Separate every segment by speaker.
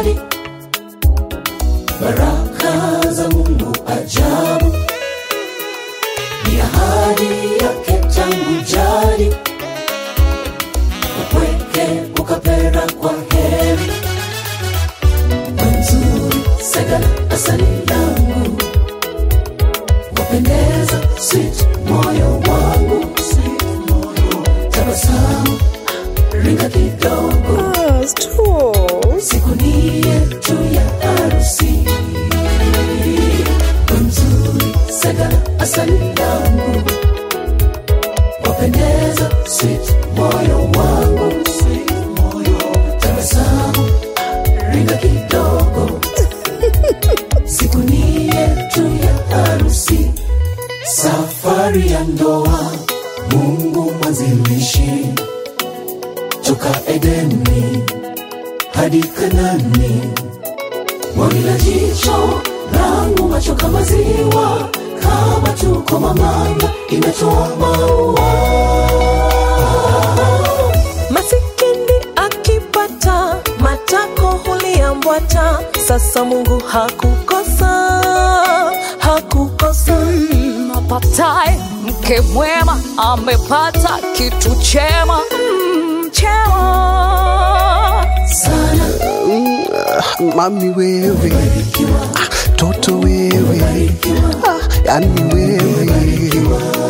Speaker 1: ahadi, baraka za Mungu ajabu, ni ahadi yake tangu jadi, upweke ukapera kwa heri, nzuri sagala asali langu, wapendeza sweet moyo wangu, sweet moyo, tabasamu ringa kidogo
Speaker 2: Ah, stop.
Speaker 1: siku ni yetu ya harusi nzuri sagala asali langu wapendeza sweet moyo wangu sweet moyo tabasamu ringa kidogo siku ni yetu ya harusi safari ya ndoa mungu mwanzilishi toka edeni hadi Kanani. Mwani la jicho langu macho kama ziwa, kama tuko mamanga imetoa maua.
Speaker 2: Masikini akipata matako huliambwata. Sasa Mungu hakukosa, hakukosa.
Speaker 3: Mm, apataye mke mwema amepata kitu chema mm, chema
Speaker 1: Sana
Speaker 4: mami wewe ah, toto wewe ah, yani wewe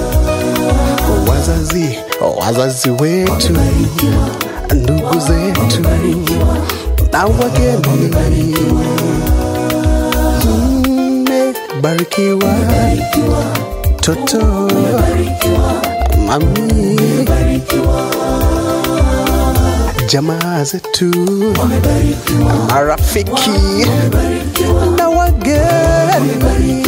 Speaker 4: wazazi wazazi wetu ndugu zetu na wageni mmebarikiwa toto mami jamaa zetu marafiki na wageni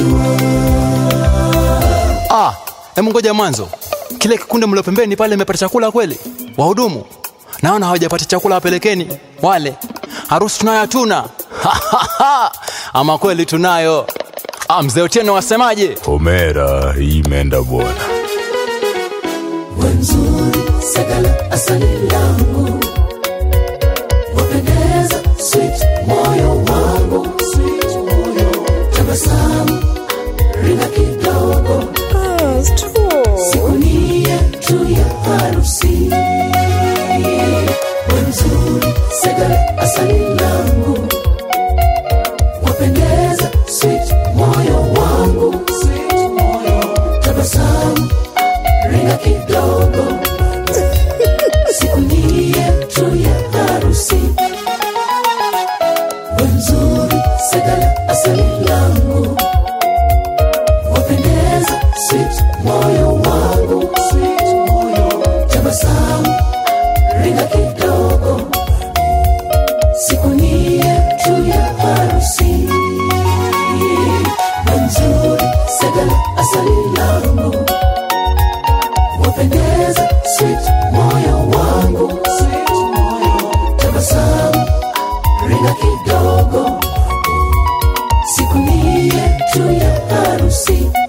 Speaker 5: Ah, hebu ngoja mwanzo. Kile kikundi mlio pembeni pale imepata chakula kweli? Wahudumu, naona hawajapata chakula, wapelekeni wale. Harusi tunayo hatuna? Ama kweli tunayo. Ah, mzee Otieno wasemaje?
Speaker 6: Homera, hii imeenda bwana.
Speaker 1: nzuri sagala asali langu wapendeza sweet moyo wangu sweet moyo tabasamu ringa kidogo
Speaker 2: Ah, stop.
Speaker 1: siku ni yetu ya harusi wenzuri segala asali langu wapendeza sweet moyo wangu sweet moyo tabasamu ringa kidogo siku ni yetu ya harusi wenzuri segala asali langu wapendeza sweet moyo wangu sweet moyo tabasamu ringa kidogo siku ni yetu ya harusi nzuri sagala asali langu wapendeza sweet moyo wangu sweet moyo tabasamu ringa kidogo siku ni yetu ya harusi